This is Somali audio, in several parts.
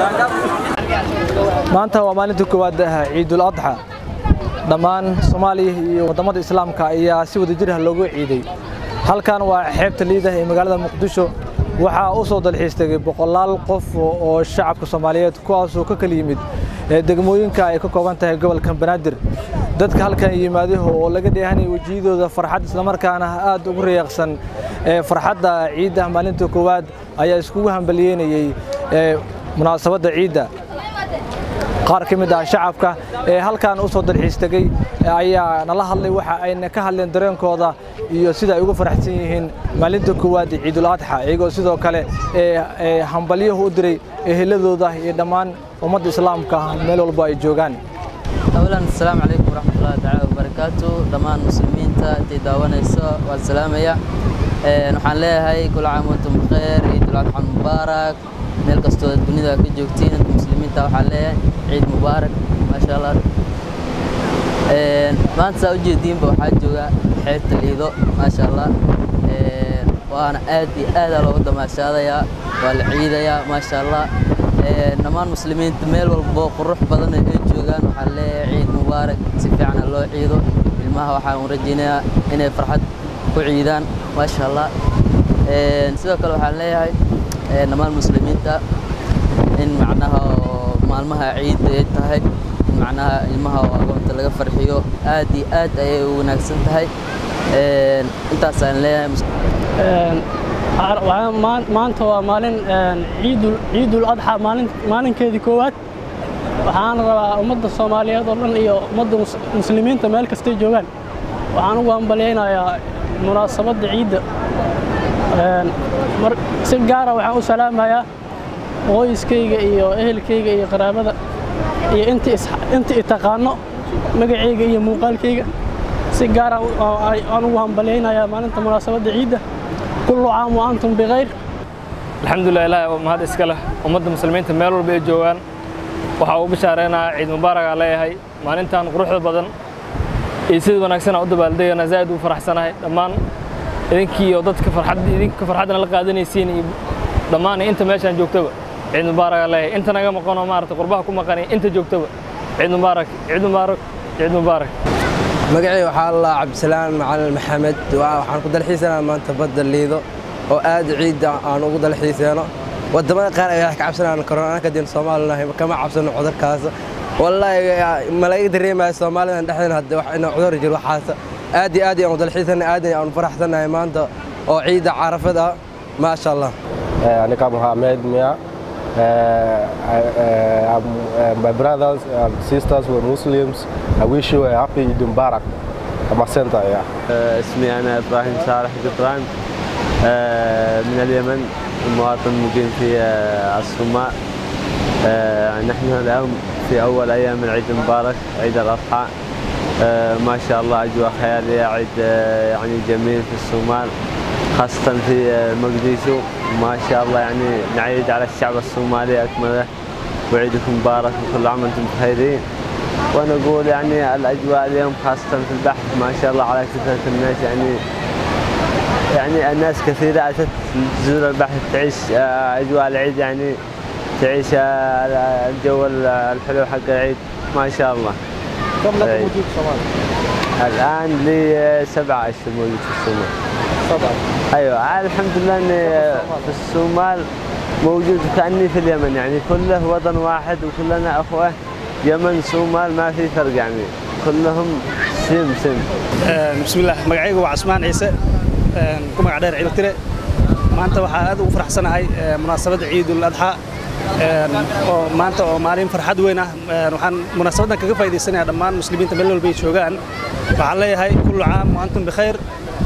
maanta waa maalinta koowaad ciidul adxa dhammaan soomaaliya iyo waddamada islaamka ayaa si wadajir ah loogu ciiday halkan waa xeebta liidah ee magaalada muqdisho waxaa u soo dalxiis tegay boqolaal qof oo shacabka soomaaliyeed kuwaasoo ka kala yimid degmooyinka ay ka kooban tahay gobolka banaadir dadka halkan yimaaday oo laga dheehanaya wejiyadooda farxad islamarkaana aad ugu riyaaqsan farxadda ciidda maalinta koowaad ayaa iskugu hambaliyeynayey munaasabadda ciidda qaar ka mid ah shacabka ee halkan u soo dalxiis tegey ayaa nala hadlay waxa ayna ka hadleen dareenkooda iyo sida ay ugu faraxsan yihiin maalinta koowaad ee ciidul adxa iyagoo sidoo kale ee hambalyahu u diray eheladooda iyo dhammaan ummadda islaamka meel walba ay joogaan أولا السلام عليكم ورحمة الله تعالى وبركاته دمان مسلمين تي داوانيسا والسلامية waxaan leeyahay kula caam wantum bikheer ciidul adxa mubaarak meel kastoo dunida ka joogtiin inta muslimiinta waxaan leeyahay ciid mubaarak maasha allah maanta saa ujeediinba waxaa jooga xeebta liido maasha allah waana aad iyo aadaa looga damaashaadayaa waa la ciidayaa maasha allah dhammaan muslimiinta meel walbo qurux badan ay joogaan waxaan leeyahay ciid mubaarak si fiican ha loo ciido ilmaha waxaan rajaynayaa inay farxad ku ciidaan maasha allah sidoo kale waxaan leeyahay dhammaan muslimiinta in macnaha maalmaha ciidda ay tahay in macnaha ilmaha agoonta laga farxiyo aad iyo aad ayay u wanaagsan tahay intaasaan leeyahay maanta waa maalin ciidul adxa maalinkeedii koowaad waxaan rabaa ummadda soomaaliyeed oo dhan iyo ummadda muslimiinta meel kastay joogaan waxaan ugu hambalyaynayaa munaasabadda ciidda si gaara waxaan u salaamayaa qoyskayga iyo ehelkayga iyo qaraabada iyo inta i taqaano magacayga iyo muuqaalkayga si gaara aan ugu hambalyaynayaa maalinta munaasabadda ciidda kullu caam wa antum bikhayr alxamdulilah ilaahay mahad iska leh ummadda muslimiinta meel walba ay joogaan waxaa ugu bishaareynaya ciid mubaaragaa leeyahay maalintan quruxda badan iyo sida wanaagsan u dabaaldegana zaa'id u faraxsanahay dhammaan idinkii iyo dadka farxad idinka farxadna la qaadanaysiin iyo dhammaan inta meeshaan joogtaba ciid mubaaragaa leeyahay inta naga maqanoo maarata qurbaha ku maqan inta joogtaba ciid mubaarak ciid mubaarak ciid mubaarak magacii waxaa allah cabdisalaan macalin maxamed waxaan ku dalxiisanaa maanta badda liido oo aad ciidda aan ugu dalxiiseeno wadamada qaar ay wax ka cabsanaan korona anaka diin soomaalinahay kama cabsano cudurkaas wallaahi ma laga dareemaya soomaalidan dhexdeena hadde wax inuu cudur jiro waxaas aad iyo aad ayaan u dalxiisanay aad ayaan u faraxsanahay maanta oo ciidda carafad ah maasha allah Anika Mohammed Mia. Uh, I, uh, uh, my brothers and sisters were Muslims. I wish you a happy Eid Mubarak. I'm a center, yeah. اسمي أنا إبراهيم صالح قطران من اليمن مواطن مقيم في الصومال نحن اليوم في أول أيام العيد المبارك عيد الأضحى ما شاء الله أجواء خيالية عيد يعني جميل في الصومال خاصة في مقديشو ما شاء الله يعني نعيد على الشعب الصومالي أكمله وعيدكم مبارك وكل عام وأنتم بخيرين ونقول يعني الأجواء اليوم خاصة في البحث ما شاء الله على كثرة الناس يعني يعني الناس كثيرة أتت تزور البحث تعيش أجواء العيد يعني تعيش الجو الحلو حق العيد ما شاء الله كم لك موجود في الصومال؟ الآن لي سبعة أشهر موجود في الصومال سبعة ايوه الحمد لله اني في الصومال موجود كاني في اليمن يعني كله وطن واحد وكلنا اخوه يمن صومال ما في فرق يعني كلهم سم سم بسم الله magacaygu waa Casmaan Ciise ku magac dheer Ciiltire maanta waxaan aad ugu faraxsanahay munaasabadda Ciidul Adha oo maanta oo maalin farxad weyn ah waxaan munaasabadan kaga faa'iideysanayaa dhammaan muslimiinta meel walba ay joogaan waxaan leeyahay kullu caam wa antum bikhayr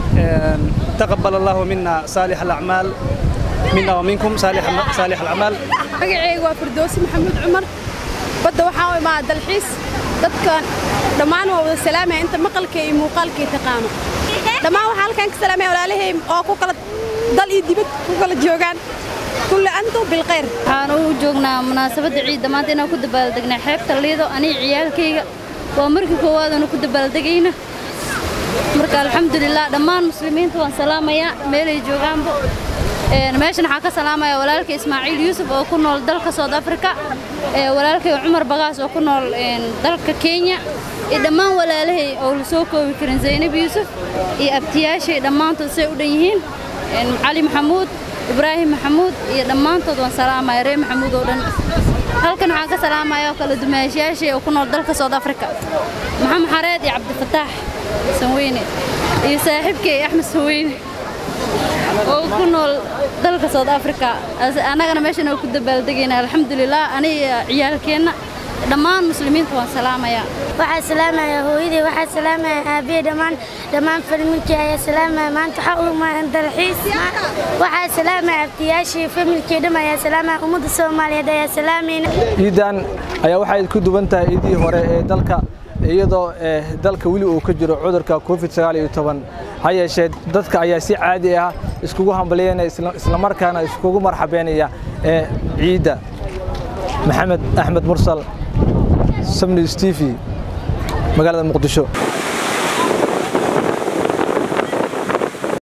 تقبل الله منا صالح الأعمال منا ومنكم صالح صالح الأعمال magacaygu waa firdoosi maxamuud cumar badda waxaa u imaa dalxiis dadkan dhammaan waa wada salaamaya inta maqalka iyo muuqaalka taqaano dhammaan waxaa halkan ka salaamaya walaalahay oo ku kala dal iyo dibad ku kala joogaan kulle antum bilkhayr waxaan u joognaa munaasabadda ciidda maanta inaan ku dabaaldegnaa xeebta liido aniga ciyaalkayga waa markii koowaad aanu ku dabaaldegayna marka alxamdulilah dhammaan muslimiinta waan salaamayaa meelay joogaanba meeshan waxaa ka salaamaya walaalkay ismaaciil yuusuf oo ku nool dalka south africa walaalkay cumar bagaas oo ku nool dalka kenya iyo dhammaan walaalahay oo la soo koobi karin zaynab yuusuf iyo abtiyaashay dhammaantood say u dhan yihiin cali maxamuud ibraahim maxamuud iyo dhammaantood waan salaamaya reer maxamuud oo dhan halkan waxaan ka salaamaya oo kale dumaashiyaashay oo ku nool dalka south africa maxamed xareed iyo cabdifataax sanweyne iyo saaxiibkay axmed sanweyne oo ku nool dalka south africa annagana meeshan oo ku dabaaldegayna alxamdulilah aniga ciyaalkeenna dhammaan muslimiinta waan salaamayaa waxaa salaamaya hooyadii waxaa salaamaya aabbiye dhammaan dhammaan familkii ayaa salaamaya maanta waxaa u imaan dalxiis waxaa salaamaya abtiyaashii familkii dham ayaa salaamaya ummadda soomaaliyeed ayaa salaamayna ciidan ayaa waxay ku duwan tahay ciidii hore ee dalka iyadoo dalka weli uu ka jiro cudurka covid sagaal iyo toban ha yeeshee dadka ayaa si caadi ah iskugu hambalyeynaya islamarkaana iskugu marxabeynaya ee ciidda maxamed axmed mursal samnews t v magaalada muqdisho